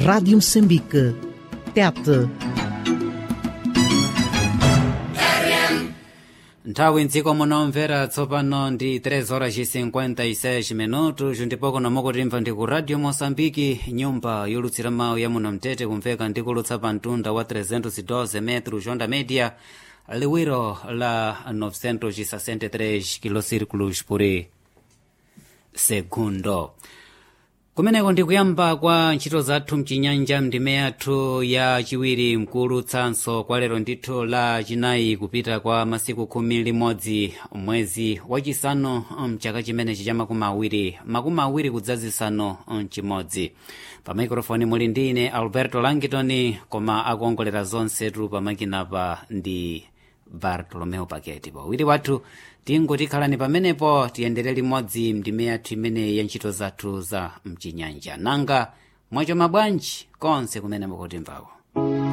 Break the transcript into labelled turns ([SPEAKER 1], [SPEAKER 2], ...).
[SPEAKER 1] Rádio Moçambique. Tete.
[SPEAKER 2] nthawi mdziko munomvera tsopano ndi 3 horas 56 minutos ndipo kuno mukutimva ndi ku radio moçambike nyumba yolutsira mawu ya muno mtete kumveka ndi kulutsa pa mtunda wa 312 metro jonda media liwiro la 963 kilocirculos por segundo kumeneko ndikuyamba kwa ntchito zathu mchinyanja mndime yathu ya chiwiri mkuulutsanso kwa lero ndithu la chinayi kupita kwa masiku khumi limodzi mwezi wachisanu mchaka chimenechi cha makumi awiri makumi awiri kudzazisanu mchimodzi pa maikrofoni muli ndi ine alberto langitoni koma akuongolera zonsetu pamakinapa ndi bartolomeo paketi pawiri wathu tinguti khalani pamenepo tiyendere limodzi mndime yathu imeneyi ya ntchito zathu za mchinyanja nanga mwacho mabwanji konse kumene mukutimvako